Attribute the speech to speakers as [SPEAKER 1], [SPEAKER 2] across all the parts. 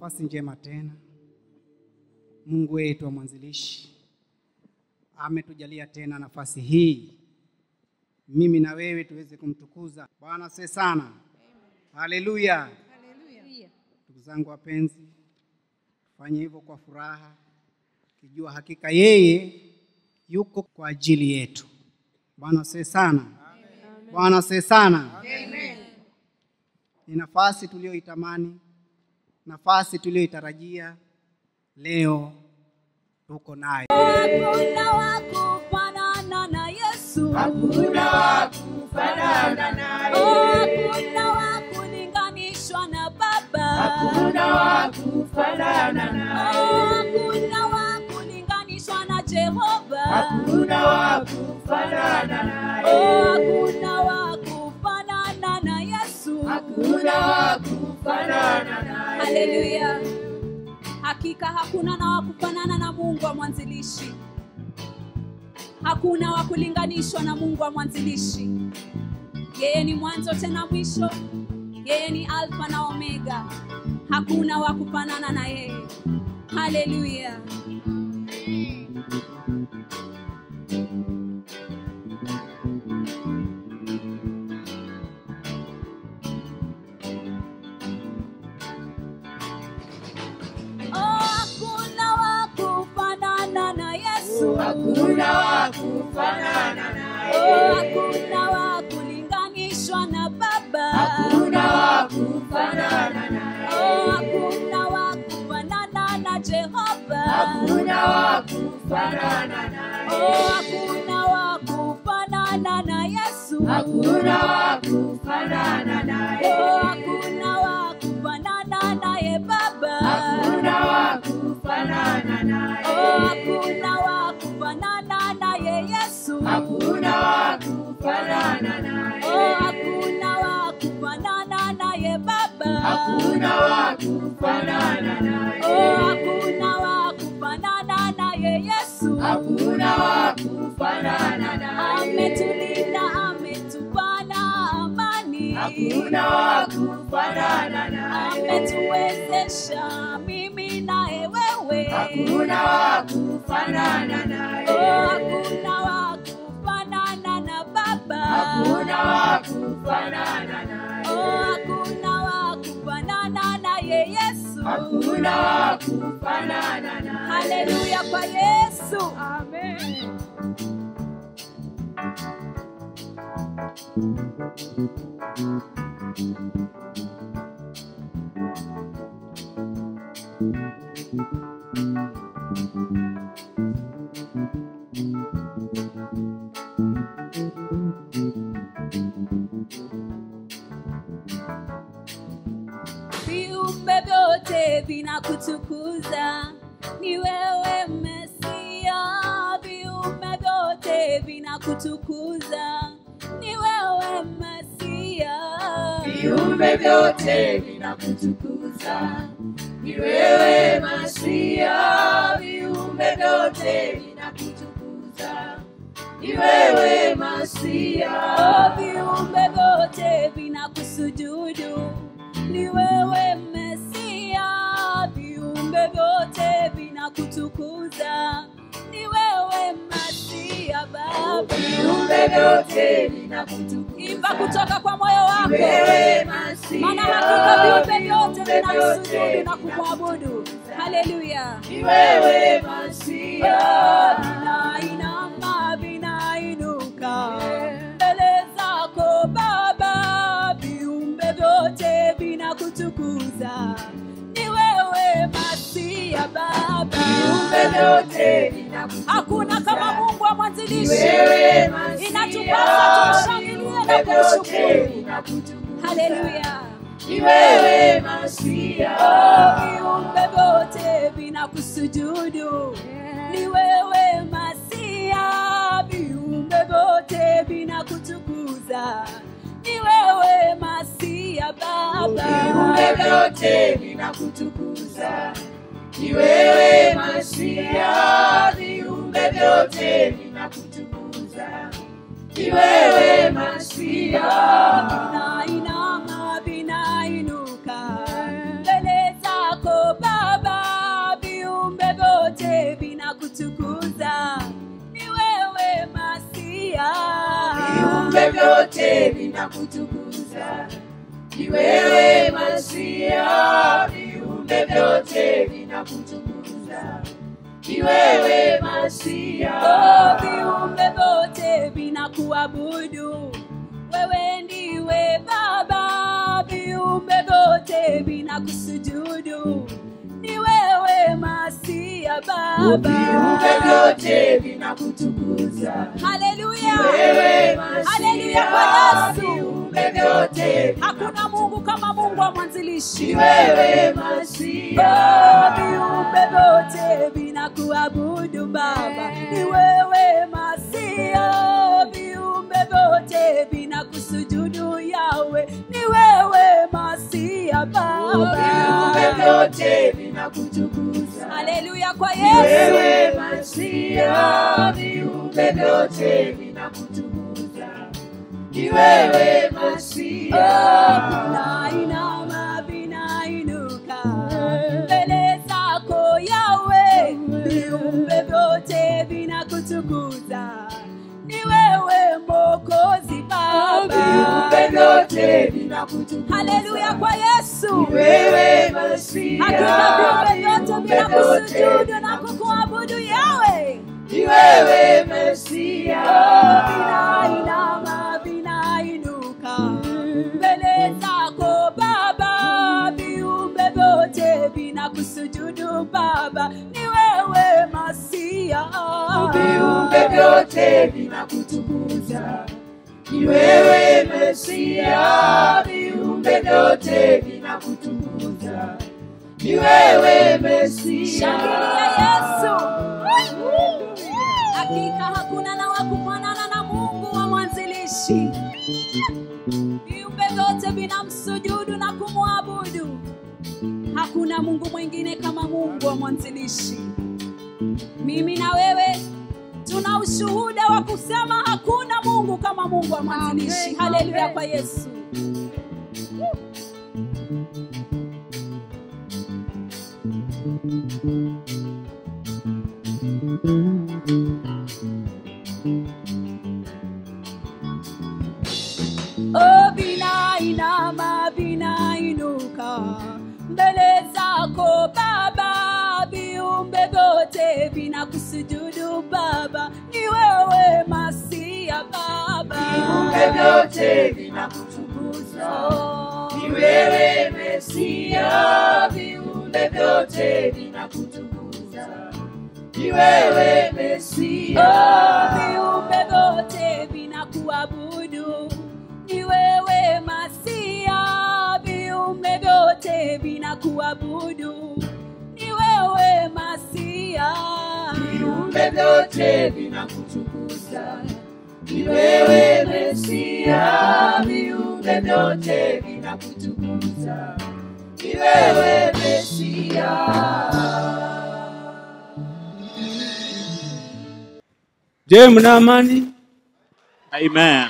[SPEAKER 1] nafasi njema tena. Mungu wetu wa mwanzilishi ametujalia tena nafasi hii, mimi na wewe tuweze kumtukuza Bwana. Se sana, haleluya. Ndugu zangu wapenzi, tufanye hivyo kwa furaha, kijua hakika yeye yuko kwa ajili yetu. Bwana se sana, Bwana se sana. Ni nafasi tuliyoitamani, nafasi tuliyoitarajia, leo tuko naye.
[SPEAKER 2] Hakuna wa kufanana na Yesu.
[SPEAKER 3] Hakuna wa kufanana naye.
[SPEAKER 2] Oh, hakuna wa kulinganishwa na Baba.
[SPEAKER 3] Hakuna wa kufanana naye.
[SPEAKER 2] Oh, hakuna wa kulinganishwa na Jehova.
[SPEAKER 3] Hakuna wa kufanana naye.
[SPEAKER 2] Oh, hakuna wa kufanana na Yesu.
[SPEAKER 3] Hakuna wa kufanana naye.
[SPEAKER 2] Haleluya. Hakika hakuna na wa kufanana na Mungu wa mwanzilishi. Hakuna wa kulinganishwa na Mungu wa mwanzilishi. Yeye ni mwanzo tena mwisho. Yeye ni Alfa na Omega. Hakuna wa kufanana na yeye. Haleluya. Oh, hakuna wa kufanana na Yesu.
[SPEAKER 3] Hakuna wa kufanana naye.
[SPEAKER 2] Oh, hakuna wa kulinganishwa na Baba.
[SPEAKER 3] Hakuna wa kufanana naye.
[SPEAKER 2] Oh, hakuna wa kufanana na Jehova.
[SPEAKER 3] Hakuna wa kufanana naye.
[SPEAKER 2] Oh, hakuna wa kufanana na Yesu.
[SPEAKER 3] Hakuna wa kufanana naye.
[SPEAKER 2] Oh, hakuna wa kufanana naye Baba.
[SPEAKER 3] Hakuna wa kufanana naye.
[SPEAKER 2] Oh, hakuna wa kufanana naye Yesu.
[SPEAKER 3] Hakuna wa kufanana naye.
[SPEAKER 2] Oh, hakuna wa kufanana naye Baba.
[SPEAKER 3] Hakuna wa kufanana naye.
[SPEAKER 2] Oh, hakuna wa kufanana naye Yesu.
[SPEAKER 3] Hakuna wa kufanana naye.
[SPEAKER 2] Ametulinda, ametupana amani.
[SPEAKER 3] Hakuna wa kufanana naye.
[SPEAKER 2] Ametuwezesha mimi naye wewe.
[SPEAKER 3] Hakuna wa kufanana naye.
[SPEAKER 2] Oh, hakuna wa kufanana na Baba.
[SPEAKER 3] Hakuna wa kufanana naye.
[SPEAKER 2] Oh, hakuna wa kufanana naye Yesu.
[SPEAKER 3] Hakuna wa kufanana naye.
[SPEAKER 2] Haleluya kwa Yesu. Amen. viumbe vyote vinakutukuza, ni wewe Mesia. Viumbe vyote vinakutukuza, ni wewe Mesia.
[SPEAKER 3] Viumbe vyote vinakutukuza, ni wewe Masia. Viumbe vyote vinakutukuza, ni wewe Masia.
[SPEAKER 2] Oh, viumbe vyote vinakusujudu, ni wewe Mesia. Viumbe vyote vinakutukuza, ni wewe Masia Baba.
[SPEAKER 3] Viumbe vyote vinakutukuza,
[SPEAKER 2] Imba kutoka kwa moyo
[SPEAKER 3] ni
[SPEAKER 2] wako,
[SPEAKER 3] wewe Masia.
[SPEAKER 2] maana hakika viumbe vyote
[SPEAKER 3] Viumbe
[SPEAKER 2] vinamsujudu na
[SPEAKER 3] vyote
[SPEAKER 2] kumwabudu. Haleluya.
[SPEAKER 3] ni wewe Masia.
[SPEAKER 2] Vinainama, vinainuka mbele zako Baba, viumbe vyote vinakutukuza, ni wewe Masia Baba.
[SPEAKER 3] Viumbe vyote vinakutukuza,
[SPEAKER 2] Hakuna kama Mungu wa
[SPEAKER 3] ni
[SPEAKER 2] mwanzilishi,
[SPEAKER 3] wewe Masia.
[SPEAKER 2] inatupasa tumshangilie na
[SPEAKER 3] Viumbe vyote
[SPEAKER 2] kumshukuru.
[SPEAKER 3] vinakutukuza,
[SPEAKER 2] Haleluya.
[SPEAKER 3] ni wewe Masia.
[SPEAKER 2] viumbe vyote vinakusujudu, ni wewe Masia. Viumbe vyote vinakutukuza, ni wewe Masia Baba.
[SPEAKER 3] Viumbe vyote vinakutukuza, ni wewe Masia. Viumbe vyote vinakutukuza, ni wewe Masia.
[SPEAKER 2] Vinainama, vinainuka mbele zako
[SPEAKER 3] viumbe vyote vinakutukuza. Ni wewe Masia, viumbe vyote vinakutukuza. Ni wewe Masia,
[SPEAKER 2] Oh, viumbe vyote vinakuabudu wewe ndiwe baba viumbe vyote vinakusujudu ni wewe masia
[SPEAKER 3] viumbe
[SPEAKER 2] baba
[SPEAKER 3] vyote vinakutukuza.
[SPEAKER 2] haleluya
[SPEAKER 3] Wewe
[SPEAKER 2] haleluya kwa
[SPEAKER 3] Masia,
[SPEAKER 2] yesu
[SPEAKER 3] viumbe vyote
[SPEAKER 2] hakuna mungu kama mungu wa mwanzilishi
[SPEAKER 3] ni wewe
[SPEAKER 2] Oh,
[SPEAKER 3] Masia,
[SPEAKER 2] viumbe vyote vinakuabudu baba ni wewe masia viumbe vyote vinakusujudu yawe ni wewe masia
[SPEAKER 3] viumbe
[SPEAKER 2] baba
[SPEAKER 3] vyote vinakutukuza.
[SPEAKER 2] haleluya kwa
[SPEAKER 3] Ni
[SPEAKER 2] yesu
[SPEAKER 3] wewe Masia, viumbe vyote vinakutukuza. Ni wewe Masia,
[SPEAKER 2] vinainama vinainuka mbele zako yawe viumbe vyote vinakutukuza ni wewe mokozi
[SPEAKER 3] viumbe
[SPEAKER 2] baba
[SPEAKER 3] vyote vinakutukuza.
[SPEAKER 2] haleluya kwa yesu
[SPEAKER 3] Ni wewe Masia,
[SPEAKER 2] hakika viumbe vyote
[SPEAKER 3] viumbe
[SPEAKER 2] vinakusujudu na
[SPEAKER 3] vyote
[SPEAKER 2] kukuabudu yawe
[SPEAKER 3] ni wewe Masia,
[SPEAKER 2] vinainama vinainuka mbele zako baba viumbe vyote vinakusujudu baba ni wewe masia
[SPEAKER 3] viumbe vyote vinakutukuza. Ni wewe Masia, viumbe vyote vinakutukuza. Ni wewe Masia,
[SPEAKER 2] shangilia yesu hakika hakuna na wakufanana na mungu wa mwanzilishi viumbe vyote vinamsujudu na kumwabudu hakuna mungu mwingine kama mungu wa mwanzilishi mimi na wewe tuna ushuhuda wa kusema hakuna mungu kama mungu wa mwanzilishi haleluya kwa yesu Oh, vinainama vinainuka mbele zako Baba, viumbe vyote vinakusujudu Baba, ni wewe Masia Baba.
[SPEAKER 3] viumbe vyote vinakutukuza.
[SPEAKER 2] Oh,
[SPEAKER 3] Ni wewe Mesia, viumbe vyote vinakutukuza. Ni wewe
[SPEAKER 2] oh,
[SPEAKER 3] Mesia,
[SPEAKER 2] viumbe vyote vinakuabudu, ni wewe Masia, viumbe vyote vinakuabudu, ni wewe Masia.
[SPEAKER 3] viumbe vyote vinakutukuza. Ni wewe Mesia, viumbe vyote vinakutukuza. Ni wewe Mesia.
[SPEAKER 4] Je, mna amani?
[SPEAKER 5] Amen.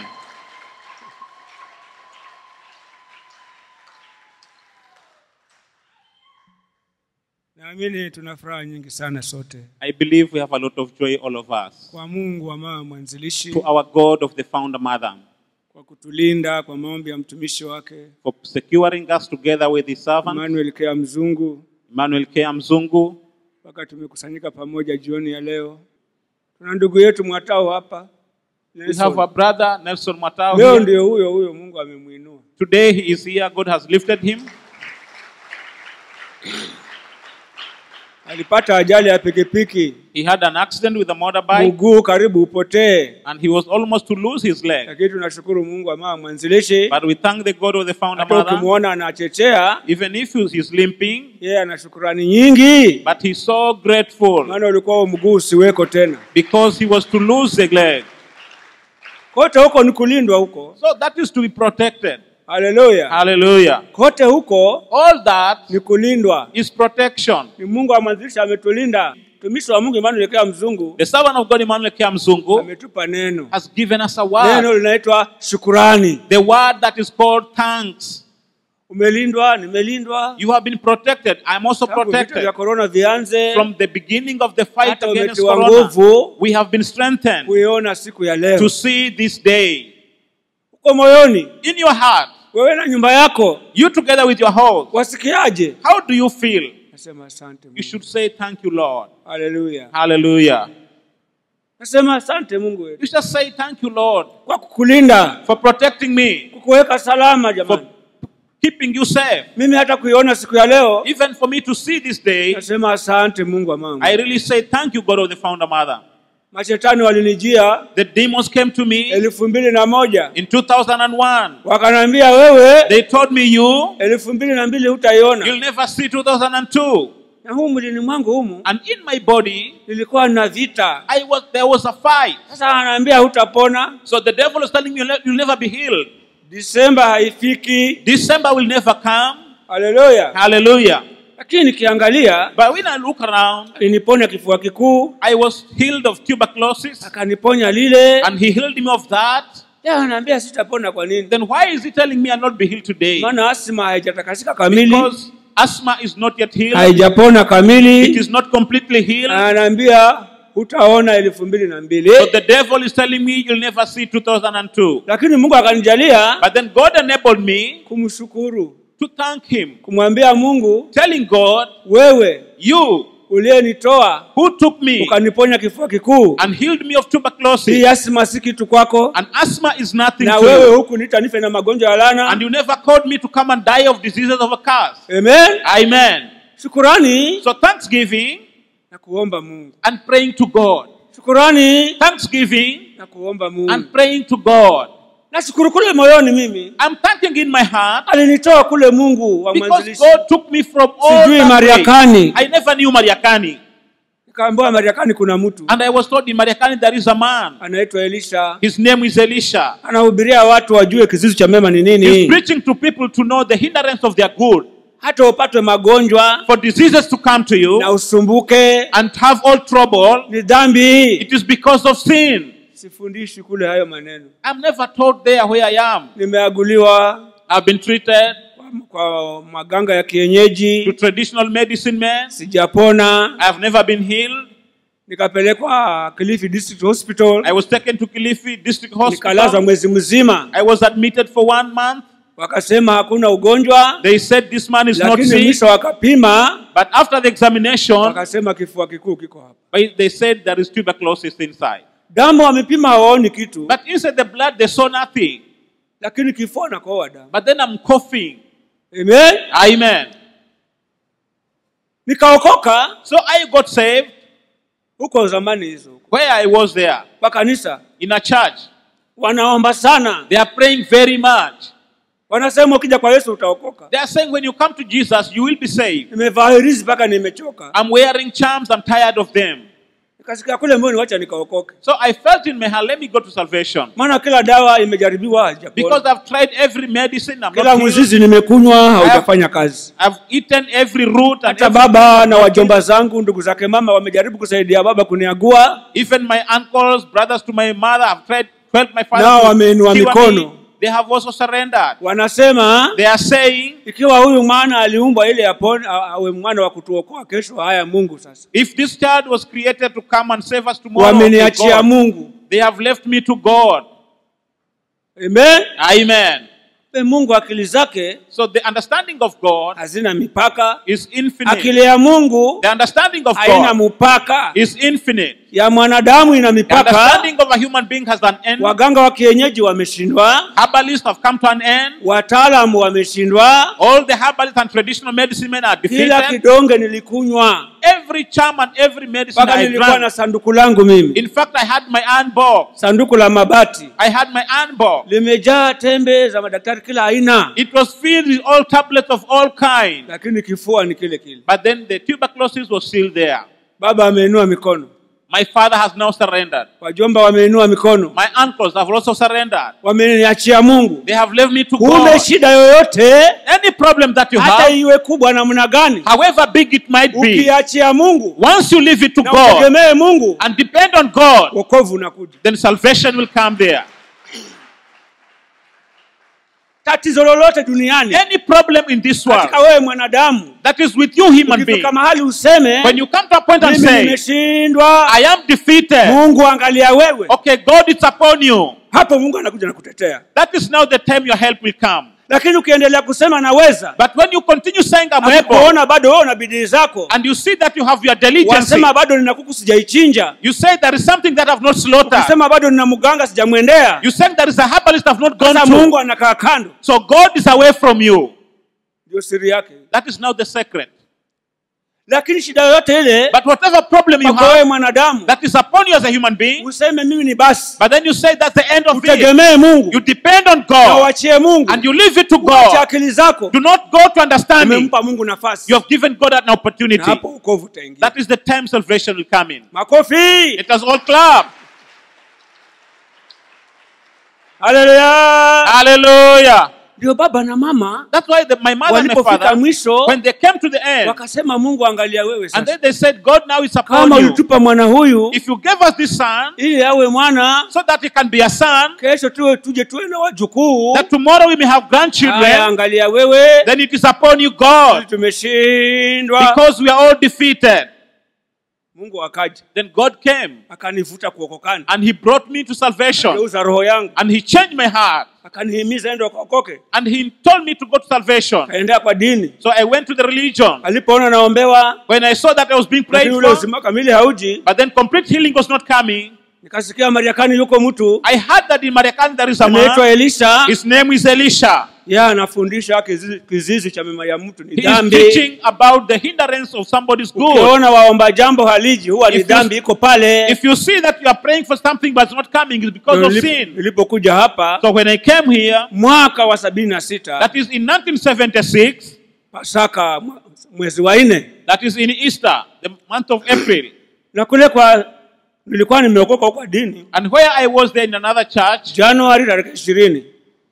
[SPEAKER 4] Naamini tuna furaha nyingi sana sote
[SPEAKER 5] I believe we have a lot of joy, all of us.
[SPEAKER 4] kwa Mungu wa mama mwanzilishi
[SPEAKER 5] To our God of the founder mother
[SPEAKER 4] kwa kutulinda kwa maombi ya mtumishi wake
[SPEAKER 5] for securing us together with his servant,
[SPEAKER 4] Emmanuel Kea Mzungu
[SPEAKER 5] Emmanuel K. Mzungu.
[SPEAKER 4] mpaka tumekusanyika pamoja jioni ya leo. Tuna ndugu yetu Mwatao hapa
[SPEAKER 5] We
[SPEAKER 4] Nelson.
[SPEAKER 5] have a brother, Nelson Matao.
[SPEAKER 4] Leo
[SPEAKER 5] here.
[SPEAKER 4] ndio huyo huyo Mungu amemwinua.
[SPEAKER 5] Today he is here. God has lifted him.
[SPEAKER 4] Alipata ajali ya pikipiki,
[SPEAKER 5] He had an accident with a motorbike
[SPEAKER 4] mguu karibu upotee,
[SPEAKER 5] and he was almost to lose his leg.
[SPEAKER 4] lakini tunashukuru Mungu wa mama mwanzilishi.
[SPEAKER 5] But we thank the God of the founder
[SPEAKER 4] Hata
[SPEAKER 5] mother.
[SPEAKER 4] ukimwona anachechea,
[SPEAKER 5] Even if he is limping,
[SPEAKER 4] yeye ana shukurani nyingi,
[SPEAKER 5] but he's so grateful
[SPEAKER 4] maana ulikuwa huo mguu usiweko tena.
[SPEAKER 5] because he was to lose the leg.
[SPEAKER 4] Kote huko ni kulindwa huko.
[SPEAKER 5] So that is to be protected.
[SPEAKER 4] Haleluya!
[SPEAKER 5] Hallelujah.
[SPEAKER 4] Kote huko
[SPEAKER 5] All that
[SPEAKER 4] ni kulindwa.
[SPEAKER 5] is protection.
[SPEAKER 4] Ni Mungu amwanzilisha ametulinda. Mtumishi wa Mungu Emmanuel Kea Mzungu
[SPEAKER 5] The servant of God, Emmanuel K. Mzungu,
[SPEAKER 4] ametupa neno,
[SPEAKER 5] has given us a word.
[SPEAKER 4] neno linaitwa shukurani.
[SPEAKER 5] The word that is called thanks.
[SPEAKER 4] Umelindwa, nimelindwa.
[SPEAKER 5] You have been protected. I'm also
[SPEAKER 4] Tangu vita
[SPEAKER 5] protected.
[SPEAKER 4] vya korona vianze,
[SPEAKER 5] From the beginning of the fight
[SPEAKER 4] Hata
[SPEAKER 5] against
[SPEAKER 4] umetiwa
[SPEAKER 5] corona,
[SPEAKER 4] nguvu.
[SPEAKER 5] we have been strengthened
[SPEAKER 4] kuiona siku ya leo.
[SPEAKER 5] to see this day.
[SPEAKER 4] uko moyoni
[SPEAKER 5] in your heart,
[SPEAKER 4] wewe na nyumba yako
[SPEAKER 5] you together with your house,
[SPEAKER 4] wasikiaje
[SPEAKER 5] how do you feel?
[SPEAKER 4] nasema asante
[SPEAKER 5] You
[SPEAKER 4] Mungu.
[SPEAKER 5] should say, Thank you, Lord.
[SPEAKER 4] haleluya
[SPEAKER 5] Hallelujah.
[SPEAKER 4] nasema asante mungu wetu
[SPEAKER 5] You should say, Thank you, Lord,
[SPEAKER 4] kwa kukulinda
[SPEAKER 5] for protecting me,
[SPEAKER 4] kukuweka salama
[SPEAKER 5] for
[SPEAKER 4] jamani
[SPEAKER 5] keeping you safe.
[SPEAKER 4] mimi hata kuiona siku ya leo
[SPEAKER 5] Even for me to see this day,
[SPEAKER 4] nasema asante mungu wa mangu
[SPEAKER 5] I really say, Thank you, God of the founder mother.
[SPEAKER 4] mashetani walinijia
[SPEAKER 5] The demons came to me
[SPEAKER 4] elfu mbili na moja
[SPEAKER 5] in 2001.
[SPEAKER 4] wakanaambia wewe
[SPEAKER 5] They told me, You,
[SPEAKER 4] elfu mbili na mbili hutaiona
[SPEAKER 5] you'll never see 2002.
[SPEAKER 4] na huu mwilini mwangu humu
[SPEAKER 5] And in my body,
[SPEAKER 4] nilikuwa na vita
[SPEAKER 5] I was there was a fight.
[SPEAKER 4] sasa anaambia hutapona
[SPEAKER 5] So the devil is telling me you'll ne- you'll never be healed.
[SPEAKER 4] disemba haifiki
[SPEAKER 5] December will never come.
[SPEAKER 4] haleluya
[SPEAKER 5] Hallelujah.
[SPEAKER 4] lakini nikiangalia
[SPEAKER 5] But when I look around,
[SPEAKER 4] aliniponya kifua kikuu
[SPEAKER 5] I was healed of tuberculosis,
[SPEAKER 4] akaniponya lile
[SPEAKER 5] and he healed me of that.
[SPEAKER 4] Ya, anaambia sitapona kwa nini
[SPEAKER 5] Then why is he telling me I'll not be healed today?
[SPEAKER 4] maana asma haijatakasika kamili
[SPEAKER 5] Because asthma is not yet healed.
[SPEAKER 4] haijapona
[SPEAKER 5] It
[SPEAKER 4] kamili
[SPEAKER 5] is not completely healed.
[SPEAKER 4] anaambia hutaona elfu mbili na mbili
[SPEAKER 5] So the devil is telling me you'll never see 2002.
[SPEAKER 4] lakini mungu akanijalia
[SPEAKER 5] But then God enabled me
[SPEAKER 4] kumshukuru
[SPEAKER 5] to thank him,
[SPEAKER 4] kumwambia mungu
[SPEAKER 5] telling God,
[SPEAKER 4] wewe
[SPEAKER 5] You
[SPEAKER 4] uliyenitoa
[SPEAKER 5] who took me
[SPEAKER 4] ukaniponya kifua kikuu
[SPEAKER 5] and healed me of
[SPEAKER 4] hii
[SPEAKER 5] tuberculosis,
[SPEAKER 4] asma si kitu kwako
[SPEAKER 5] and asthma is nothing
[SPEAKER 4] na
[SPEAKER 5] to
[SPEAKER 4] wewe
[SPEAKER 5] you.
[SPEAKER 4] huku nita nife na magonjwa ya
[SPEAKER 5] And
[SPEAKER 4] lana
[SPEAKER 5] you never called me to come and die of diseases of a curse.
[SPEAKER 4] amen
[SPEAKER 5] Amen.
[SPEAKER 4] shukurani
[SPEAKER 5] So thanksgiving
[SPEAKER 4] na kuomba mungu
[SPEAKER 5] and praying to God.
[SPEAKER 4] shukurani
[SPEAKER 5] Thanksgiving
[SPEAKER 4] na kuomba mungu
[SPEAKER 5] and praying to God.
[SPEAKER 4] nashukuru kule moyoni mimi
[SPEAKER 5] I'm thanking in my heart
[SPEAKER 4] alinitoa kule mungu wa
[SPEAKER 5] because
[SPEAKER 4] mwanzilishi
[SPEAKER 5] God took me from all
[SPEAKER 4] Sijui
[SPEAKER 5] that
[SPEAKER 4] Mariakani.
[SPEAKER 5] way. I never knew Mariakani.
[SPEAKER 4] nikaambiwa mariakani kuna mtu
[SPEAKER 5] And I was told in Mariakani there is a man.
[SPEAKER 4] anaitwa elisha
[SPEAKER 5] His name is Elisha.
[SPEAKER 4] anahubiria watu wajue kizizi cha mema ni
[SPEAKER 5] He's
[SPEAKER 4] nini
[SPEAKER 5] preaching to people to know the hindrance of their good.
[SPEAKER 4] hata upatwe magonjwa
[SPEAKER 5] For diseases to come to
[SPEAKER 4] na
[SPEAKER 5] you
[SPEAKER 4] usumbuke
[SPEAKER 5] and have all trouble,
[SPEAKER 4] ni dhambi
[SPEAKER 5] it is because of sin.
[SPEAKER 4] sifundishi kule hayo maneno
[SPEAKER 5] I'm never told there where I am.
[SPEAKER 4] nimeaguliwa
[SPEAKER 5] I've been treated
[SPEAKER 4] kwa, kwa maganga ya
[SPEAKER 5] to
[SPEAKER 4] kienyeji
[SPEAKER 5] traditional medicine men.
[SPEAKER 4] sijapona
[SPEAKER 5] I've never been healed.
[SPEAKER 4] nikapelekwa Kilifi District Hospital
[SPEAKER 5] I was taken to Kilifi District
[SPEAKER 4] nikalazwa
[SPEAKER 5] Hospital.
[SPEAKER 4] mwezi mzima
[SPEAKER 5] I was admitted for one month.
[SPEAKER 4] wakasema hakuna ugonjwa
[SPEAKER 5] They said this man is not
[SPEAKER 4] lakini
[SPEAKER 5] sick.
[SPEAKER 4] mwisho wakapima
[SPEAKER 5] But after the examination,
[SPEAKER 4] wakasema kifua kikuu kiko hapa
[SPEAKER 5] but they said there is tuberculosis inside.
[SPEAKER 4] damu wamepima hawaoni kitu
[SPEAKER 5] But inside the blood, they saw nothing.
[SPEAKER 4] lakini kifua nakoa damu
[SPEAKER 5] But then I'm coughing.
[SPEAKER 4] Amen.
[SPEAKER 5] Amen.
[SPEAKER 4] nikaokoka
[SPEAKER 5] So I got saved
[SPEAKER 4] huko zamani hizo
[SPEAKER 5] where I was there
[SPEAKER 4] kwa kanisa
[SPEAKER 5] in a church.
[SPEAKER 4] wanaomba sana
[SPEAKER 5] They are praying very much.
[SPEAKER 4] wanasema ukija kwa yesu utaokoka
[SPEAKER 5] They are saying when you come to Jesus, you will be saved.
[SPEAKER 4] nimevaa hirizi mpaka nimechoka
[SPEAKER 5] I'm wearing charms. I'm tired of them.
[SPEAKER 4] nikasikia kule moyoni wacha nikaokoke
[SPEAKER 5] So I felt in my heart, let me go to salvation.
[SPEAKER 4] maana kila dawa imejaribiwa
[SPEAKER 5] Because
[SPEAKER 4] hajapona
[SPEAKER 5] I've tried every medicine. I'm
[SPEAKER 4] kila
[SPEAKER 5] not healed.
[SPEAKER 4] mzizi nimekunywa haujafanya kazi
[SPEAKER 5] I've eaten every root and
[SPEAKER 4] hata
[SPEAKER 5] every,
[SPEAKER 4] baba na wajomba zangu ndugu zake mama wamejaribu kusaidia baba kuniagua
[SPEAKER 5] even my uncles, brothers to my mother, have tried to help my father.
[SPEAKER 4] Nao
[SPEAKER 5] to
[SPEAKER 4] wameinua
[SPEAKER 5] cure me.
[SPEAKER 4] mikono.
[SPEAKER 5] They have also surrendered.
[SPEAKER 4] wanasema
[SPEAKER 5] They are saying,
[SPEAKER 4] ikiwa huyu mwana aliumbwa ili apone a- awe mwana wa kutuokoa kesho haya mungu sasa
[SPEAKER 5] if this child was created to come and save us tomorrow, okay,
[SPEAKER 4] wameniachia
[SPEAKER 5] God,
[SPEAKER 4] mungu
[SPEAKER 5] they have left me to God.
[SPEAKER 4] amen
[SPEAKER 5] Amen.
[SPEAKER 4] Pe mungu akili zake
[SPEAKER 5] So the understanding of God
[SPEAKER 4] hazina mipaka
[SPEAKER 5] is infinite.
[SPEAKER 4] akili ya mungu
[SPEAKER 5] The understanding of
[SPEAKER 4] haina
[SPEAKER 5] God
[SPEAKER 4] mpaka
[SPEAKER 5] is infinite.
[SPEAKER 4] ya mwanadamu ina
[SPEAKER 5] The
[SPEAKER 4] mipaka
[SPEAKER 5] understanding of a human being has an end.
[SPEAKER 4] waganga wa kienyeji wameshindwa
[SPEAKER 5] Herbalists have come to an end.
[SPEAKER 4] wataalamu wameshindwa
[SPEAKER 5] All the herbalists and traditional medicine men are
[SPEAKER 4] kila
[SPEAKER 5] defeated.
[SPEAKER 4] kidonge nilikunywa
[SPEAKER 5] Every charm and every medicine
[SPEAKER 4] mpaka
[SPEAKER 5] I
[SPEAKER 4] nilikuwa na
[SPEAKER 5] drank.
[SPEAKER 4] sanduku langu mimi
[SPEAKER 5] In fact, I had my iron box.
[SPEAKER 4] sanduku la mabati
[SPEAKER 5] I had my iron box.
[SPEAKER 4] limejaa tembe za madaktari kila aina
[SPEAKER 5] It was filled with all tablets of all kinds.
[SPEAKER 4] lakini kifua ni kile kile
[SPEAKER 5] But then the tuberculosis was still there.
[SPEAKER 4] baba ameinua mikono
[SPEAKER 5] My father has now surrendered.
[SPEAKER 4] wajomba wameinua mikono
[SPEAKER 5] My uncles have also surrendered.
[SPEAKER 4] wameniachia mungu
[SPEAKER 5] They have left me to
[SPEAKER 4] kumbe
[SPEAKER 5] God.
[SPEAKER 4] shida yoyote
[SPEAKER 5] Any problem that you
[SPEAKER 4] hata
[SPEAKER 5] have,
[SPEAKER 4] iwe kubwa namna gani
[SPEAKER 5] however big it might be,
[SPEAKER 4] ukiachia mungu
[SPEAKER 5] once you leave it to
[SPEAKER 4] na
[SPEAKER 5] God
[SPEAKER 4] utegemee mungu
[SPEAKER 5] and depend on God,
[SPEAKER 4] wokovu unakuja
[SPEAKER 5] then salvation will come there.
[SPEAKER 4] tatizo lolote duniani
[SPEAKER 5] any problem in this world
[SPEAKER 4] katika wewe mwanadamu
[SPEAKER 5] that is with you, human being,
[SPEAKER 4] ukifika mahali useme
[SPEAKER 5] when you come to a point and
[SPEAKER 4] mimi
[SPEAKER 5] say,
[SPEAKER 4] nimeshindwa
[SPEAKER 5] I am defeated,
[SPEAKER 4] mungu angalia wewe
[SPEAKER 5] okay, God is upon you,
[SPEAKER 4] hapo mungu anakuja na kutetea
[SPEAKER 5] that is now the time your help will come.
[SPEAKER 4] lakini ukiendelea kusema naweza
[SPEAKER 5] But when you continue saying, I'm able,
[SPEAKER 4] kuona bado wewe una bidii zako
[SPEAKER 5] and you see that you have your diligence,
[SPEAKER 4] wasema bado nina kuku sijaichinja
[SPEAKER 5] you say there is something that I've not slaughtered,
[SPEAKER 4] ukisema bado nina mganga sijamwendea
[SPEAKER 5] you say there is a herbalist I've not gone
[SPEAKER 4] sasa
[SPEAKER 5] to.
[SPEAKER 4] mungu anakaa kando
[SPEAKER 5] So God is away from you.
[SPEAKER 4] ndio siri yake
[SPEAKER 5] That is now the secret.
[SPEAKER 4] lakini shida yoyote ile
[SPEAKER 5] But whatever problem you
[SPEAKER 4] kwako wewe
[SPEAKER 5] have
[SPEAKER 4] mwanadamu
[SPEAKER 5] that is upon you as a human being,
[SPEAKER 4] useme mimi ni basi
[SPEAKER 5] but then you say that's the end of it.
[SPEAKER 4] utegemee mungu
[SPEAKER 5] You depend on
[SPEAKER 4] na
[SPEAKER 5] God
[SPEAKER 4] uachie mungu
[SPEAKER 5] and you leave it to
[SPEAKER 4] uache
[SPEAKER 5] God.
[SPEAKER 4] akili zako
[SPEAKER 5] Do not go to understanding.
[SPEAKER 4] umempa mungu nafasi
[SPEAKER 5] You have given God an
[SPEAKER 4] na
[SPEAKER 5] opportunity.
[SPEAKER 4] hapo ukovu utaingia
[SPEAKER 5] That is the time salvation will come in.
[SPEAKER 4] makofi
[SPEAKER 5] It has all clapped.
[SPEAKER 4] haleluya
[SPEAKER 5] Hallelujah.
[SPEAKER 4] ndio baba na mama
[SPEAKER 5] That's why the, my mother and my
[SPEAKER 4] walipofika
[SPEAKER 5] father,
[SPEAKER 4] mwisho
[SPEAKER 5] when they came to the end,
[SPEAKER 4] wakasema mungu angalia wewe
[SPEAKER 5] and
[SPEAKER 4] sasa
[SPEAKER 5] then they said, God now is upon
[SPEAKER 4] kama
[SPEAKER 5] you.
[SPEAKER 4] ulitupa mwana huyu
[SPEAKER 5] If you gave us this son,
[SPEAKER 4] ili awe mwana
[SPEAKER 5] so that he can be a son,
[SPEAKER 4] kesho tuwe tuje tuwe na wajukuu
[SPEAKER 5] that tomorrow we may have
[SPEAKER 4] Haya,
[SPEAKER 5] grandchildren,
[SPEAKER 4] angalia wewe
[SPEAKER 5] then it is upon you, God,
[SPEAKER 4] tumeshindwa
[SPEAKER 5] because we are all defeated.
[SPEAKER 4] mungu akaja
[SPEAKER 5] Then God came
[SPEAKER 4] akanivuta kuokokana
[SPEAKER 5] and he brought me to salvation
[SPEAKER 4] geuza roho yangu
[SPEAKER 5] and he changed my heart
[SPEAKER 4] akanihimiza ende ukaokoke
[SPEAKER 5] and he told me to go to salvation.
[SPEAKER 4] kaendea kwa dini
[SPEAKER 5] So I went to the religion.
[SPEAKER 4] alipoona naombewa
[SPEAKER 5] When I saw that I was being prayed
[SPEAKER 4] lakini ule
[SPEAKER 5] for,
[SPEAKER 4] uzima kamili hauji
[SPEAKER 5] but then complete healing was not coming,
[SPEAKER 4] nikasikia mariakani yuko mtu
[SPEAKER 5] I heard that in Mariakani there is a
[SPEAKER 4] anaitwa
[SPEAKER 5] man.
[SPEAKER 4] elisha
[SPEAKER 5] His name is Elisha.
[SPEAKER 4] yeye anafundisha kizizi, kizizi cha mema ya mtu ni
[SPEAKER 5] He is
[SPEAKER 4] dhambi
[SPEAKER 5] teaching about the hindrance of somebody's good.
[SPEAKER 4] ukiona waomba jambo haliji huwa ni
[SPEAKER 5] If you-
[SPEAKER 4] dhambi iko pale
[SPEAKER 5] If you see that you are praying for something but it's not coming, it's because of
[SPEAKER 4] Nilip-
[SPEAKER 5] sin.
[SPEAKER 4] nilipokuja hapa
[SPEAKER 5] So when I came here,
[SPEAKER 4] mwaka wa sabini na sita
[SPEAKER 5] that is in 1976,
[SPEAKER 4] pasaka mwa- mwezi wa nne
[SPEAKER 5] that is in Easter, the month of April,
[SPEAKER 4] na kule kwa nilikuwa nimeokoka kwa dini
[SPEAKER 5] and where I was there in another church,
[SPEAKER 4] januari tarehe ishirini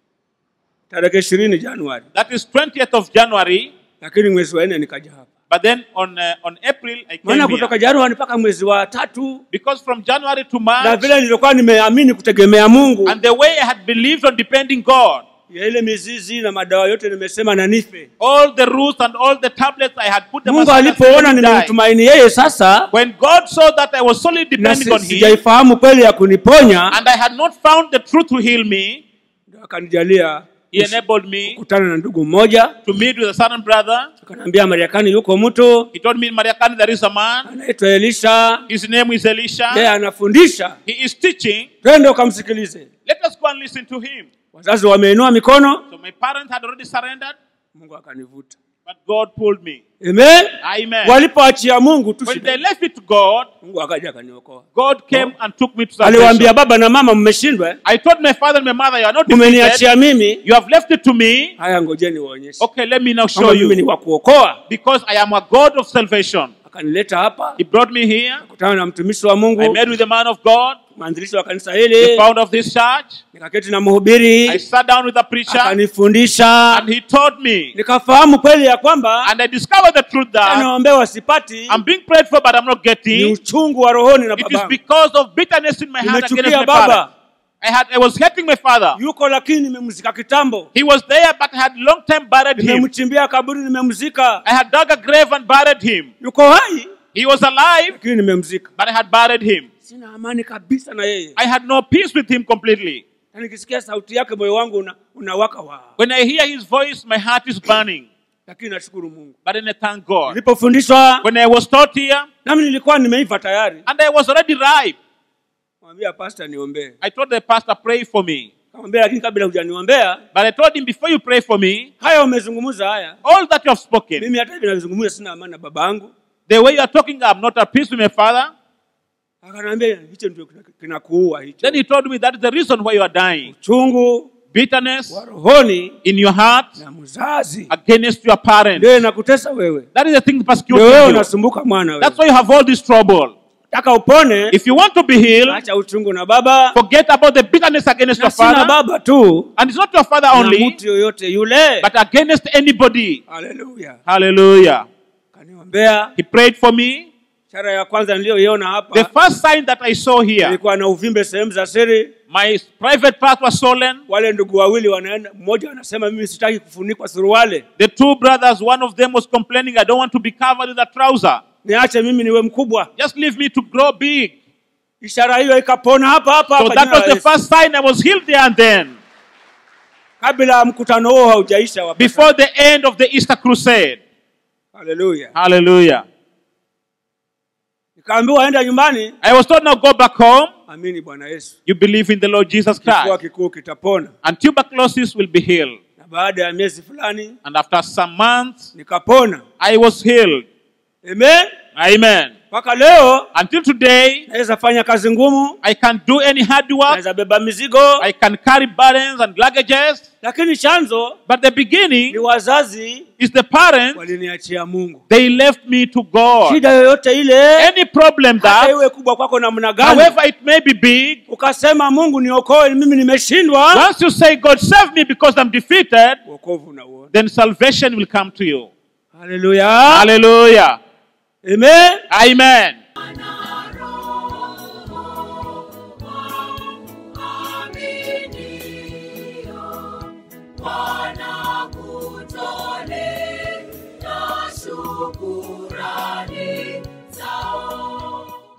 [SPEAKER 4] tarehe ishirini januari
[SPEAKER 5] that is 20th of January,
[SPEAKER 4] lakini mwezi wa nne nikaja hapa
[SPEAKER 5] but then on uh, on April I
[SPEAKER 4] maana
[SPEAKER 5] came
[SPEAKER 4] kutoka
[SPEAKER 5] here.
[SPEAKER 4] januari mpaka mwezi wa tatu
[SPEAKER 5] Because from January to
[SPEAKER 4] na
[SPEAKER 5] March,
[SPEAKER 4] vile nilikuwa nimeamini kutegemea mungu
[SPEAKER 5] and the way I had believed on depending God,
[SPEAKER 4] ya ile mizizi na madawa yote nimesema na nife
[SPEAKER 5] all the roots and all the tablets I had put them
[SPEAKER 4] mungu
[SPEAKER 5] aside and said,
[SPEAKER 4] alipoona
[SPEAKER 5] "Let me die."
[SPEAKER 4] ninamtumaini yeye sasa
[SPEAKER 5] When God saw that I was solely
[SPEAKER 4] na
[SPEAKER 5] depending
[SPEAKER 4] si-
[SPEAKER 5] on Him,
[SPEAKER 4] sijaifahamu kweli ya kuniponya
[SPEAKER 5] and I had not found the truth to heal me,
[SPEAKER 4] ndio akanijalia
[SPEAKER 5] He enabled me
[SPEAKER 4] kukutana na ndugu mmoja
[SPEAKER 5] to meet with a certain brother.
[SPEAKER 4] akaniambia mariakani yuko mtu
[SPEAKER 5] He told me in Mariakani there is a man.
[SPEAKER 4] anaitwa elisha
[SPEAKER 5] His name is
[SPEAKER 4] yeye
[SPEAKER 5] Elisha.
[SPEAKER 4] anafundisha
[SPEAKER 5] He is teaching.
[SPEAKER 4] twende ukamsikilize
[SPEAKER 5] Let us go and listen to him.
[SPEAKER 4] wazazi wameinua mikono
[SPEAKER 5] So my parents had already surrendered,
[SPEAKER 4] mungu akanivuta
[SPEAKER 5] but God pulled me.
[SPEAKER 4] amen
[SPEAKER 5] Amen.
[SPEAKER 4] walipoachia mungu tu
[SPEAKER 5] When
[SPEAKER 4] shida.
[SPEAKER 5] they left it to God,
[SPEAKER 4] mungu akaja akaniokoa
[SPEAKER 5] God came and took me to
[SPEAKER 4] aliwaambia
[SPEAKER 5] salvation.
[SPEAKER 4] baba na mama mmeshindwa eh?
[SPEAKER 5] I told my father and my mother, you are not defeated.
[SPEAKER 4] mmeniachia mimi
[SPEAKER 5] You have left it to me.
[SPEAKER 4] haya ngojeni waonyeshe
[SPEAKER 5] Okay, let me now show
[SPEAKER 4] kama mimi ni
[SPEAKER 5] you.
[SPEAKER 4] wa kuokoa
[SPEAKER 5] Because I am a God of salvation.
[SPEAKER 4] akanileta hapa
[SPEAKER 5] He brought me here.
[SPEAKER 4] kutana na mtumishi wa
[SPEAKER 5] I
[SPEAKER 4] mungu
[SPEAKER 5] met with the man of God,
[SPEAKER 4] mwanzilishi wa kanisa
[SPEAKER 5] the
[SPEAKER 4] hili
[SPEAKER 5] founder of this church.
[SPEAKER 4] nikaketi na mhubiri
[SPEAKER 5] I sat down with the preacher
[SPEAKER 4] akanifundisha
[SPEAKER 5] and he taught me.
[SPEAKER 4] nikafahamu kweli ya kwamba
[SPEAKER 5] And I discovered the truth that
[SPEAKER 4] anaombewa sipati
[SPEAKER 5] I'm being prayed for, but I'm not
[SPEAKER 4] ni
[SPEAKER 5] getting.
[SPEAKER 4] uchungu wa rohoni na
[SPEAKER 5] It is
[SPEAKER 4] baba
[SPEAKER 5] because of bitterness in my heart against
[SPEAKER 4] nimechukia
[SPEAKER 5] my
[SPEAKER 4] baba
[SPEAKER 5] father. I had I was hating my father.
[SPEAKER 4] yuko lakini nimemzika kitambo
[SPEAKER 5] He was there, but I had long time buried him.
[SPEAKER 4] nimemchimbia kaburi nimemzika
[SPEAKER 5] I had dug a grave and buried him.
[SPEAKER 4] yuko hai
[SPEAKER 5] He was alive,
[SPEAKER 4] lakini nimemzika
[SPEAKER 5] but I had buried him.
[SPEAKER 4] sina amani kabisa na yeye
[SPEAKER 5] I had no peace with him completely.
[SPEAKER 4] na nikisikia sauti yake moyo wangu una, unawaka wa
[SPEAKER 5] When I hear his voice, my heart is burning.
[SPEAKER 4] lakini nashukuru mungu
[SPEAKER 5] But then I thank God.
[SPEAKER 4] nilipofundishwa
[SPEAKER 5] When I was taught here,
[SPEAKER 4] nami nilikuwa nimeiva tayari
[SPEAKER 5] and I was already ripe,
[SPEAKER 4] mwambia pasta niombee
[SPEAKER 5] I told the pastor, pray for me.
[SPEAKER 4] kamwambia lakini kabla hujaniombea
[SPEAKER 5] But I told him, before you pray for me,
[SPEAKER 4] haya umezungumza haya
[SPEAKER 5] all that you have spoken,
[SPEAKER 4] mimi hata hivi navizungumza sina amani na baba yangu
[SPEAKER 5] the way you are talking, I'm not at peace with my father.
[SPEAKER 4] akanaambia hicho ndio kina- kinakuua hicho
[SPEAKER 5] Then he told me that is the reason why you are dying.
[SPEAKER 4] chungu
[SPEAKER 5] Bitterness
[SPEAKER 4] wa rohoni
[SPEAKER 5] in your heart
[SPEAKER 4] na mzazi
[SPEAKER 5] against your parents.
[SPEAKER 4] ndio inakutesa wewe
[SPEAKER 5] That is the thing
[SPEAKER 4] ndio
[SPEAKER 5] persecuting
[SPEAKER 4] wewe
[SPEAKER 5] you.
[SPEAKER 4] unasumbuka mwana
[SPEAKER 5] That's
[SPEAKER 4] wewe
[SPEAKER 5] why you have all this trouble.
[SPEAKER 4] taka upone
[SPEAKER 5] If you want to be healed,
[SPEAKER 4] acha uchungu na baba
[SPEAKER 5] forget about the bitterness against
[SPEAKER 4] na
[SPEAKER 5] your
[SPEAKER 4] sina
[SPEAKER 5] father.
[SPEAKER 4] baba tu
[SPEAKER 5] And it's not your father
[SPEAKER 4] na
[SPEAKER 5] only,
[SPEAKER 4] mtu yoyote yule
[SPEAKER 5] but against anybody.
[SPEAKER 4] haleluya
[SPEAKER 5] Hallelujah.
[SPEAKER 4] kaniombea
[SPEAKER 5] He prayed for me.
[SPEAKER 4] ishara ya kwanza niliyoiona
[SPEAKER 5] The
[SPEAKER 4] hapa
[SPEAKER 5] first sign that I saw here,
[SPEAKER 4] ilikuwa na uvimbe sehemu za siri
[SPEAKER 5] My private part was stolen.
[SPEAKER 4] wale ndugu wawili wanaenda mmoja anasema mimi sitaki kufunikwa suruale
[SPEAKER 5] The two brothers, one of them was complaining, I don't want to be covered with a trouser.
[SPEAKER 4] niache mimi niwe mkubwa
[SPEAKER 5] Just leave me to grow big.
[SPEAKER 4] ishara hiyo ikapona hapa hapa
[SPEAKER 5] So
[SPEAKER 4] hapa
[SPEAKER 5] that
[SPEAKER 4] jina
[SPEAKER 5] was
[SPEAKER 4] la
[SPEAKER 5] the
[SPEAKER 4] Yesu.
[SPEAKER 5] first sign I was healed there and then.
[SPEAKER 4] kabla ya mkutano huo haujaisha wapendwa.
[SPEAKER 5] Before the end of the Easter crusade.
[SPEAKER 4] haleluya
[SPEAKER 5] Hallelujah.
[SPEAKER 4] nikaambiwa enda nyumbani
[SPEAKER 5] I was told now go back home.
[SPEAKER 4] amini bwana yesu
[SPEAKER 5] You believe in the Lord Jesus
[SPEAKER 4] kifua
[SPEAKER 5] Christ.
[SPEAKER 4] kikuu kitapona
[SPEAKER 5] And tuberculosis will be healed.
[SPEAKER 4] na baada ya miezi fulani
[SPEAKER 5] And after some months,
[SPEAKER 4] nikapona
[SPEAKER 5] I was healed.
[SPEAKER 4] amen
[SPEAKER 5] Amen.
[SPEAKER 4] mpaka leo
[SPEAKER 5] Until today,
[SPEAKER 4] naweza fanya kazi ngumu
[SPEAKER 5] I can do any hard work.
[SPEAKER 4] naweza beba mizigo
[SPEAKER 5] I can carry burdens and luggages.
[SPEAKER 4] lakini chanzo
[SPEAKER 5] But the
[SPEAKER 4] ni
[SPEAKER 5] beginning
[SPEAKER 4] wazazi
[SPEAKER 5] is the parents.
[SPEAKER 4] waliniachia mungu
[SPEAKER 5] They left me to God.
[SPEAKER 4] shida yoyote ile
[SPEAKER 5] Any problem
[SPEAKER 4] hata
[SPEAKER 5] that,
[SPEAKER 4] iwe kubwa kwako namna gani
[SPEAKER 5] however it may be big,
[SPEAKER 4] ukasema mungu niokoe mimi nimeshindwa
[SPEAKER 5] once you say, God save me because I'm defeated,
[SPEAKER 4] wokovu unauona
[SPEAKER 5] then salvation will come to you.
[SPEAKER 4] haleluya
[SPEAKER 5] Hallelujah.
[SPEAKER 4] amen
[SPEAKER 5] Amen.